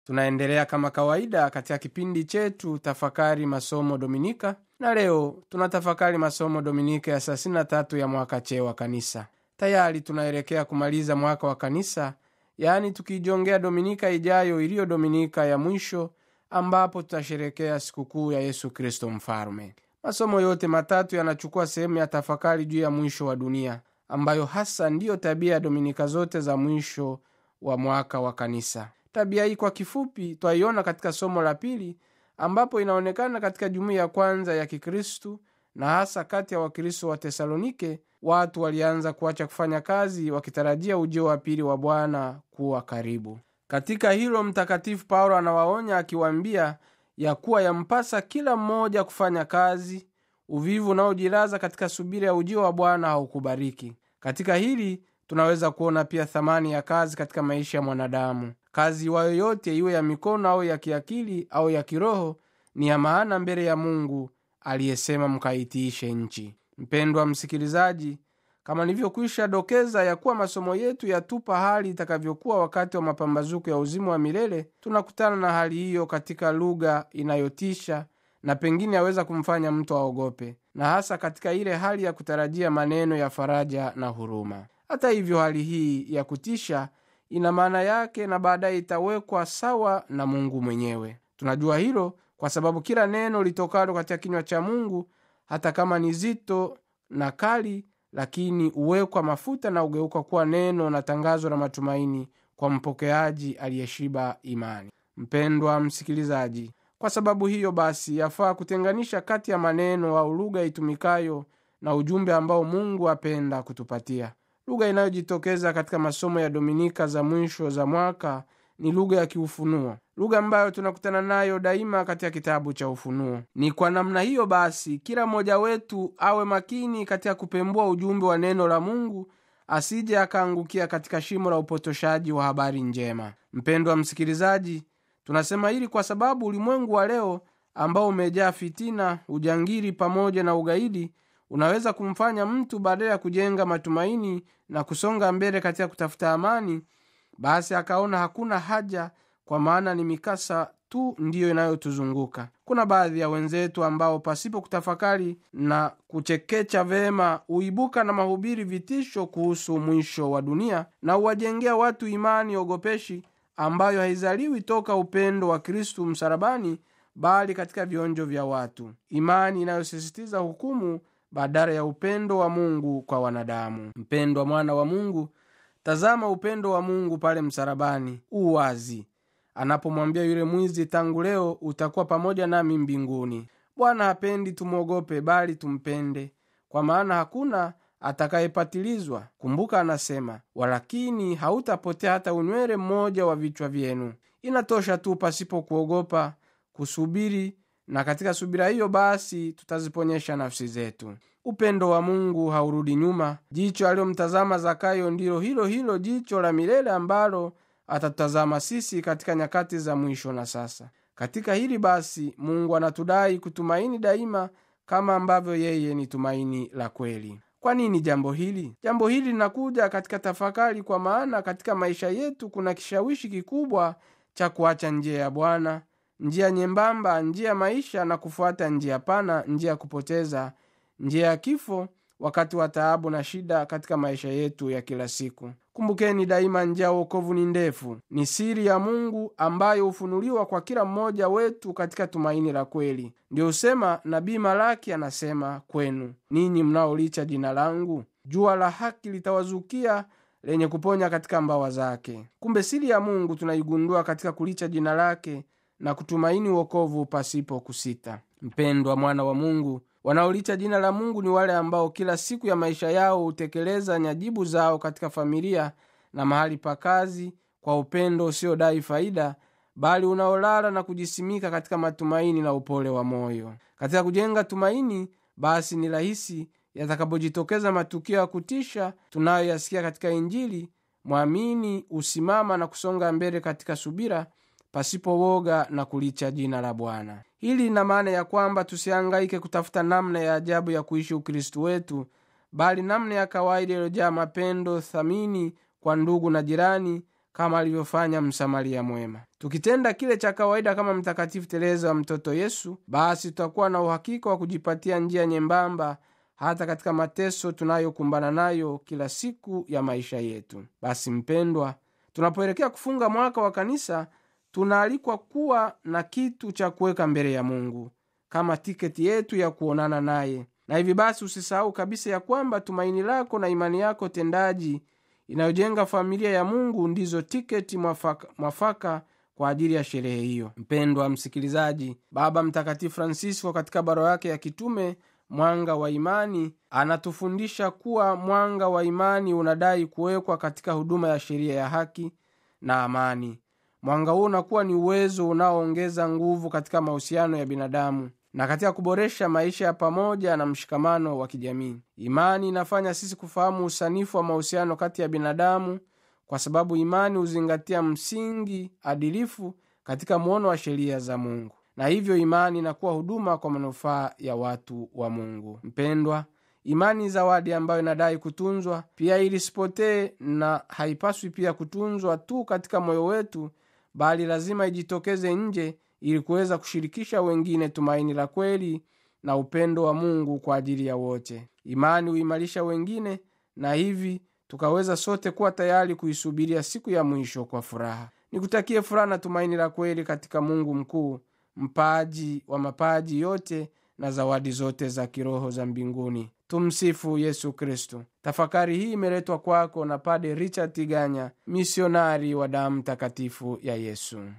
tunaendelea kama kawaida katika kipindi chetu tafakari masomo dominika na leo tunatafakari masomo dominika ya 33 ya mwaka chee wa kanisa tayari tunaelekea kumaliza mwaka wa kanisa yaani tukijongea dominika ijayo iliyo dominika ya mwisho ambapo tutasherekea sikukuu ya yesu kristo mfalume masomo yote matatu yanachukua sehemu ya tafakari juu ya mwisho wa dunia ambayo hasa ndiyo tabia ya dominika zote za mwisho wa mwaka wa kanisa tabia hii kwa kifupi twaiona katika somo la pili ambapo inaonekana katika jumuiya ya kwanza ya kikristu na hasa kati ya wakristo wa tesalonike watu walianza kuacha kufanya kazi wakitarajia ujio wa pili wa bwana kuwa karibu katika hilo mtakatifu paulo anawaonya akiwaambia ya kuwa yampasa kila mmoja kufanya kazi uvivu unaojilaza katika subira ya ujio wa bwana haukubariki katika hili tunaweza kuona pia thamani ya kazi katika maisha ya mwanadamu kazi iwayo yote iwe ya mikono au ya kiakili au ya kiroho ni ya maana mbele ya mungu aliyesema mkaitiishe nchi mpendwa msikilizaji kama nilivyokwisha dokeza ya kuwa masomo yetu yatupa hali itakavyokuwa wakati wa mapambazuko ya uzimu wa milele tunakutana na hali hiyo katika lugha inayotisha na pengine yaweza kumfanya mtu aogope na hasa katika ile hali ya kutarajia maneno ya faraja na huruma hata hivyo hali hii ya kutisha ina maana yake na baadaye itawekwa sawa na mungu mwenyewe tunajua hilo kwa sababu kila neno litokalo katika kinywa cha mungu hata kama ni zito na kali lakini huwekwa mafuta na ugeuka kuwa neno na tangazo la matumaini kwa mpokeaji aliyeshiba imani mpendwa msikilizaji kwa sababu hiyo basi yafaa kutenganisha kati ya maneno au lugha itumikayo na ujumbe ambao mungu apenda kutupatia lugha inayojitokeza katika masomo ya dominika za mwisho za mwaka ni lugha ya kiufunuo lugha ambayo tunakutana nayo daima katika kitabu cha ufunuo ni kwa namna hiyo basi kila mmoja wetu awe makini katika kupembua ujumbe wa neno la mungu asije akaangukia katika shimo la upotoshaji wa habari njema mpendwa msikilizaji tunasema hili kwa sababu ulimwengu wa leo ambao umejaa fitina ujangiri pamoja na ugaidi unaweza kumfanya mtu badala ya kujenga matumaini na kusonga mbele katika kutafuta amani basi akaona hakuna haja kwa maana ni mikasa tu ndiyo inayotuzunguka kuna baadhi ya wenzetu ambao pasipo kutafakari na kuchekecha vema huibuka na mahubiri vitisho kuhusu mwisho wa dunia na huwajengea watu imani ogopeshi ambayo haizaliwi toka upendo wa kristu msalabani bali katika vionjo vya watu imani inayosisitiza hukumu badala ya upendo wa mungu kwa wanadamu mpendwa mwana wa mungu tazama upendo wa mungu pale msalabani uwazi anapomwambia yule mwizi tangu leo utakuwa pamoja nami mbinguni bwana hapendi tumwogope bali tumpende kwa maana hakuna atakayepatilizwa kumbuka anasema walakini hautapotea hata unywele mmoja wa vichwa vyenu inatosha tu pasipo kuogopa kusubiri na katika subira hiyo basi tutaziponyesha nafsi zetu upendo wa mungu haurudi nyuma jicho aliyomtazama zakayo ndilo hilo hilo jicho la milele ambalo atatutazama sisi katika nyakati za mwisho na sasa katika hili basi mungu anatudai kutumaini daima kama ambavyo yeye ni tumaini la kweli kwa nini jambo hili jambo hili linakuja katika tafakari kwa maana katika maisha yetu kuna kishawishi kikubwa cha kuacha njia ya bwana njia nyembamba njia ya maisha na kufuata njia pana njia ya kupoteza njia ya kifo wakati wa taabu na shida katika maisha yetu ya kila siku kumbukeni daima njia ya uokovu ni ndefu ni siri ya mungu ambayo hufunuliwa kwa kila mmoja wetu katika tumaini la kweli ndio husema nabii malaki anasema kwenu ninyi mnaolicha jina langu jua la haki litawazukia lenye kuponya katika mbawa zake kumbe siri ya mungu tunaigundua katika kulicha jina lake na kutumaini uokovu pasipo kusita mpendwa mwana wa mungu wanaolicha jina la mungu ni wale ambao kila siku ya maisha yao hutekeleza nyajibu zao katika familia na mahali pa kazi kwa upendo usiodai faida bali unaolala na kujisimika katika matumaini na upole wa moyo katika kujenga tumaini basi ni rahisi yatakapojitokeza matukio ya kutisha tunayoyasikia katika injili mwamini husimama na kusonga mbele katika subira pasipo woga na kulicha jina la bwana hili lina maana ya kwamba tusihangaike kutafuta namna ya ajabu ya kuishi ukristu wetu bali namna ya kawaida iliyojaa mapendo thamini kwa ndugu na jirani kama alivyofanya msamaria mwema tukitenda kile cha kawaida kama mtakatifu tereza wa mtoto yesu basi tutakuwa na uhakika wa kujipatia njia nyembamba hata katika mateso tunayokumbana nayo kila siku ya maisha yetu basi mpendwa tunapoelekea kufunga mwaka wa kanisa tunaalikwa kuwa na kitu cha kuweka mbele ya mungu kama tiketi yetu ya kuonana naye na hivi basi usisahau kabisa ya kwamba tumaini lako na imani yako tendaji inayojenga familia ya mungu ndizo tiketi mwafaka, mwafaka kwa ajili ya sherehe hiyo mpendwa msikilizaji baba mtakatifu francisco katika barua yake ya kitume mwanga wa imani anatufundisha kuwa mwanga wa imani unadai kuwekwa katika huduma ya sheria ya haki na amani mwanga huo unakuwa ni uwezo unaoongeza nguvu katika mahusiano ya binadamu na katika kuboresha maisha ya pamoja na mshikamano wa kijamii imani inafanya sisi kufahamu usanifu wa mahusiano kati ya binadamu kwa sababu imani huzingatia msingi adilifu katika muono wa sheria za mungu na hivyo imani inakuwa huduma kwa manufaa ya watu wa mungu mpendwa imani zawadi ambayo inadai kutunzwa pia ili sipotee na haipaswi pia kutunzwa tu katika moyo wetu bali lazima ijitokeze nje ili kuweza kushirikisha wengine tumaini la kweli na upendo wa mungu kwa ajili ya wote imani huimarisha wengine na hivi tukaweza sote kuwa tayari kuisubiria siku ya mwisho kwa furaha nikutakie furaha na tumaini la kweli katika mungu mkuu mpaji wa mapaji yote na zawadi zote za kiroho za mbinguni tumsifu yesu kristo tafakari hii imeletwa kwako na pade richard tiganya misionari wa damu takatifu ya yesu